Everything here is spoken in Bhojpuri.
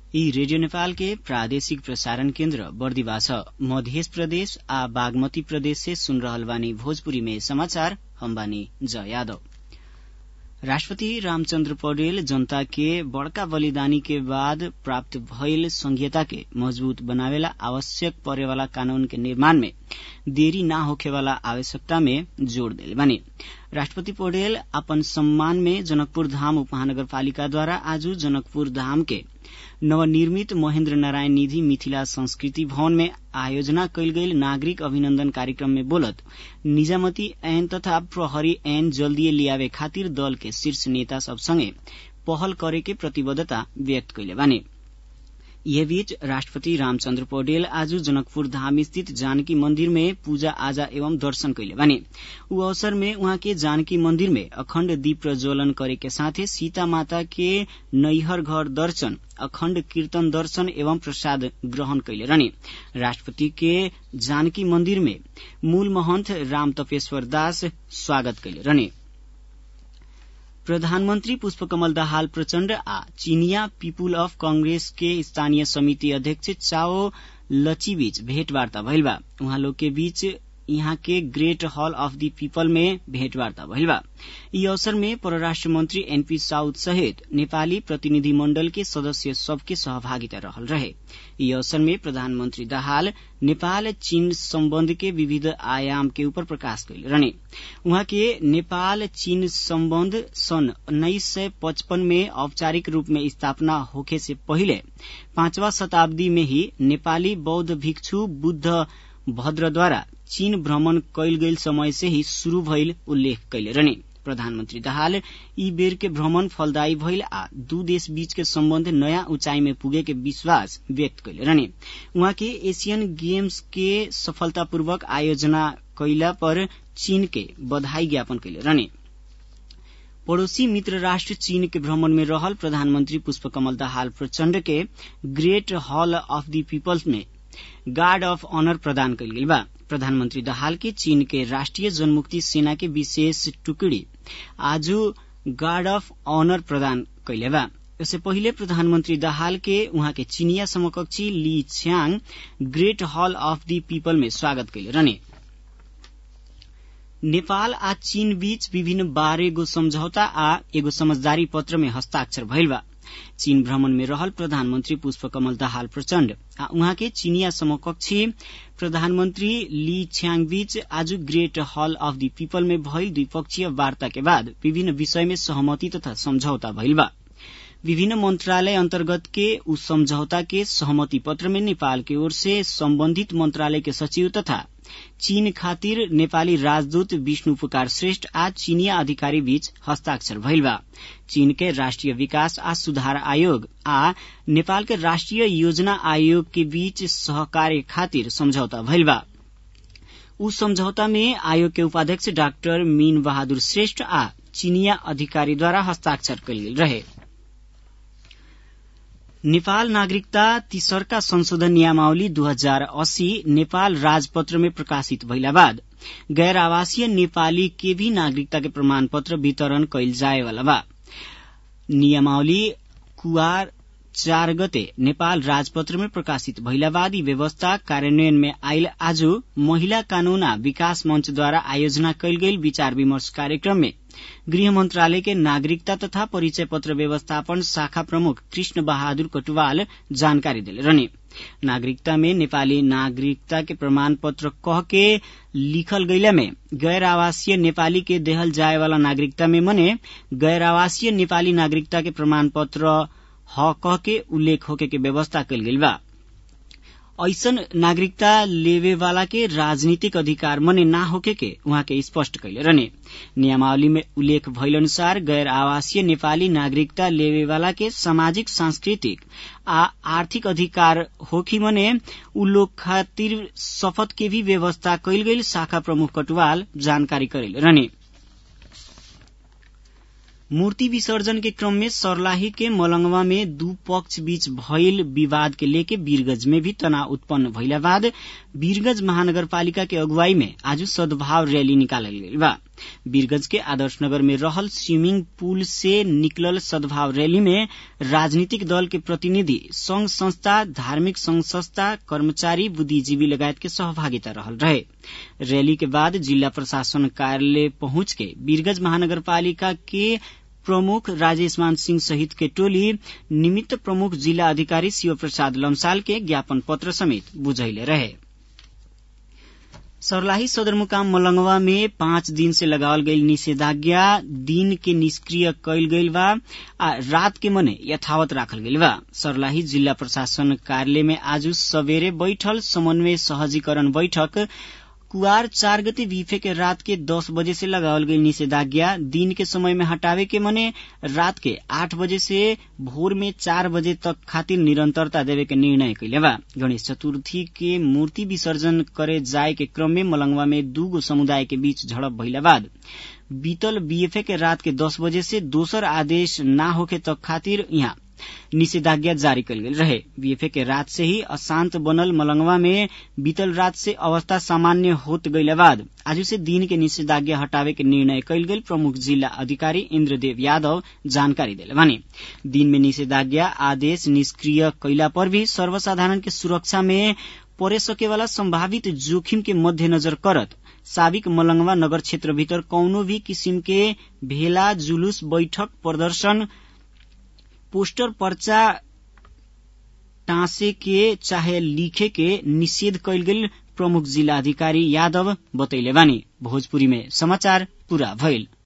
यी रेडियो नेपाल के प्रादेशिक प्रसारण केन्द्र बर्दिवा छ मध्य प्रदेश आ बागमती प्रदेश से सुन रहल बानी भोजपुरी में समाचार हम बानी ज यादव राष्ट्रपति रामचन्द्र पौडेल जनता के बड़का बलिदानी के बाद प्राप्त भइल संघीयता के मजबूत बनावेला आवश्यक परेवाला कानून के निर्माण में देरी न होखेवाला आवश्यकता में जोड़ देले बानी राष्ट्रपति पौडेल अपन सम्मान में जनकपुर धाम उपमहानगरपालिकाद्वारा आज जनकपुर धाम के नवनिर्मित महेन्द्र नारायण निधि मिथिला संस्कृति भवन में आयोजना कयल गेल नागरिक अभिनन्दन कार्यक्रम में बोलत निजामती ऐन तथा प्रहरी ऐन जल्दीए लियावे खातिर दल के शीर्ष नेता सब संगे पहल करे के प्रतिबद्धता व्यक्त कैले बानी यह बीच राष्ट्रपति रामचन्द्र पौडेल आज जनकपुर धाम स्थित जानकी मंदिर में पूजा आजा एवं दर्शन कैले बानी ऊ अवसर में उहाँ के जानकी मंदिर में अखण्ड दीप प्रज्वलन करे के साथे सीता माता के नैहर घर दर्शन अखण्ड कीर्तन दर्शन एवं प्रसाद ग्रहण कैले रहने राष्ट्रपति के जानकी मंदिर में मूल महंत राम तपेश्वर दास स्वागत कैले रहने प्रधानमन्त्री पुष्पकमल दाहाल प्रचण्ड आ चिनिया पीपुल अफ कंग्रेस के स्थानीय समिति अध्यक्ष चाओ लचीबीच भेंटवार्ता भइल बा उहाँ लोग के बीच यहाँ के great hall of the people में भेंटवार्ता भइल बा यी अवसर में परराष्ट्र मंत्री एनपी साउद सहित नेपाली प्रतिनिधि मण्डल के सदस्य सबके सहभागिता रहल रहे यी अवसर में प्रधानमन्त्री दाहाल नेपाल चीन सम्बन्ध के विविध आयाम के ऊपर प्रकाश कैले रहने उहाँ के नेपाल चीन सम्बन्ध सन् उन्नाइस सय पचपन में औपचारिक रूप में स्थापना होखे से पहिले पांचवा शताब्दी में ही नेपाली बौद्ध भिक्षु बुद्ध भद्रद्वारा चीन भ्रमण कैल गईल समय से ही शुरू भइल उल्लेख कैले रहने प्रधानमन्त्री दाहाल यी बेर के भ्रमण फलदायी भइल आ दू देश बीच के सम्बन्ध नयाँ ऊंचाई में पुगे के विश्वास व्यक्त कैले रहने उहाँ के एशियन गेम्स के सफलतापूर्वक आयोजना कैला पर चीन के बधाई ज्ञापन कैले रहने पड़ोसी मित्र राष्ट्र चीन के भ्रमण में रहल प्रधानमन्त्री पुष्पकमल दाहाल प्रचण्ड के great hall of the peoples में गार्ड अफ ऑनर प्रदान कैल गेल बा प्रधानमन्त्री दाहाल के चीन के राष्ट्रिय जनमुक्ति सेना के विशेष टुकड़ी आज गार्ड अफ ऑनर प्रदान कैले बा इससे पहिले प्रधानमन्त्री दाहाल के उहाँ के चीनिया समकक्षी ली छ्याङ great hall of the people में स्वागत कैले रहने नेपाल आ चीन बीच विभिन्न बार एगो सम्झौता आ एगो समझदारी पत्र में हस्ताक्षर भइल बा चीन भ्रमण में रहल प्रधानमन्त्री पुष्पकमल दाहाल प्रचण्ड आ उहाँ के चीनिया समकक्षी प्रधानमन्त्री ली छ्याङ बीच आज great hall of the people में भइल द्विपक्षीय वार्ता के बाद विभिन्न विषय में सहमति तथा सम्झौता भइल बा विभिन्न मंत्रालय अंतर्गत के उस समझौता के सहमति पत्र में नेपाल की ओर से संबंधित मंत्रालय के सचिव तथा चीन खातिर नेपाली राजदूत विष्णु पुकार श्रेष्ठ आ चीनिया अधिकारी बीच हस्ताक्षर भइल बा चीन के राष्ट्रिय विकास आ सुधार आयोग आ नेपाल के राष्ट्रिय योजना आयोग के बीच सहकार्य खातिर समझौता भइल बा उ समझौता में आयोग के उपाध्यक्ष डाक्टर मीन बहादुर श्रेष्ठ आ चीनिया अधिकारीद्वारा हस्ताक्षर कयल गेल रहे नेपाल नागरिकता तीसरका संशोधन नियमावली दू हजार अस्सी नेपाल राजपत्र में प्रकाशित भइला बाद गैर आवासीय नेपाली के भी नागरिकता के प्रमाण पत्र वितरण कैल जाए वाला बा नियमावली कुआर चार गते नेपाल राजपत्र में प्रकाशित भइला बाद यी व्यवस्था कार्यान्वयन में आयल आज महिला कानून आ विकास मंचद्वारा आयोजना कैल गेल विचार विमर्श कार्यक्रम में गृह मंत्रालय के नागरिकता तथा परिचय पत्र व्यवस्थापन शाखा प्रमुख कृष्ण बहादुर कटुवाल जानकारी दिले रहने नागरिकता में नेपाली नागरिकता के प्रमाण पत्र कह के लिखल गैला में गैर आवासीय नेपाली के देहल जाए वाला नागरिकता में मने गैर आवासीय नेपाली नागरिकता के प्रमाण पत्र ह कह के उल्लेख होके के व्यवस्था कल गेल बा ऐसन नागरिकता लेवे वाला के राजनीतिक अधिकार मने ना होके के उहाँ के स्पष्ट कैले रहने नियमावली में उल्लेख भइल अनुसार गैर आवासीय नेपाली नागरिकता लेवे वाला के सामाजिक सांस्कृतिक आ आर्थिक अधिकार होखी मने उ लोग खातिर शपथ के भी व्यवस्था कैल गई शाखा प्रमुख कटुवाल जानकारी करेले रहने मूर्ति विसर्जन के क्रम में सर्लाही के मलंगवा में दू पक्ष बीच भइल विवाद के लेके वीरगंज में भी तनाव उत्पन्न भइला बाद वीरगंज महानगरपालिका के अगुवाई में आज सद्भाव रैली निकालल गई बा वीरगंज के आदर्श नगर में रहल स्विमिंग पूल से निकलल सद्भाव रैली में राजनीतिक दल के प्रतिनिधि संघ संस्था धार्मिक संघ संस्था कर्मचारी बुद्धिजीवी लगायत के सहभागिता रहल रहे रैली के बाद जिला प्रशासन कार्यालय पहुंच के वीरगंज महानगरपालिका के प्रमुख राजेश मान सिंह सहित के टोली निमित्त प्रमुख जिला अधिकारी शिव प्रसाद लम्साल के ज्ञापन पत्र समेत बुझैले रहे सर्लाही सदरमुकाम मलंगवा में पाँच दिन से लगावल गईल निषेधाज्ञा दिन के निष्क्रिय कैल गईल बा आ रात के मने यथावत राखल गईल बा सर्लाही जिला प्रशासन कार्यालय में आज सवेरे बैठल समन्वय सहजीकरण बैठक कुआर चार गते बीफे के रात के दस बजे से लगावल गई निषेधाज्ञा दिन के समय में हटावे के मने रात के आठ बजे से भोर में चार बजे तक खातिर निरंतरता देवे के निर्णय कैले बा गणेश चतुर्थी के मूर्ति विसर्जन करे जाए के क्रम में मलंगवा में दूगो समुदाय के बीच झड़प भइला बाद बीतल बीएफए के रात के दस बजे से दोसर आदेश न होखे तक खातिर यहाँ निषेधाज्ञा जारी कल गेल रहे बीएफए के रात से ही अशांत बनल मलंगवा में बीतल रात से अवस्था सामान्य होत गईला बाद आज से दिन के निषेधाज्ञा हटावे के निर्णय कल गेल प्रमुख जिला अधिकारी इंद्रदेव यादव जानकारी दिले भने दिन में निषेधाज्ञा आदेश निष्क्रिय कैला पर भी सर्वसाधारण के सुरक्षा में परे सके वाला संभावित जोखिम के मध्यनजर करत साबिक मलंगवा नगर क्षेत्र भीतर कौनो भी किसिम के भेला जुलूस बैठक प्रदर्शन पोस्टर पर्चा टाँसे के चाहे लिखे के निषेध कैल गेल प्रमुख जिला अधिकारी यादव बतैले बानी भोजपुरी में समाचार पूरा भइल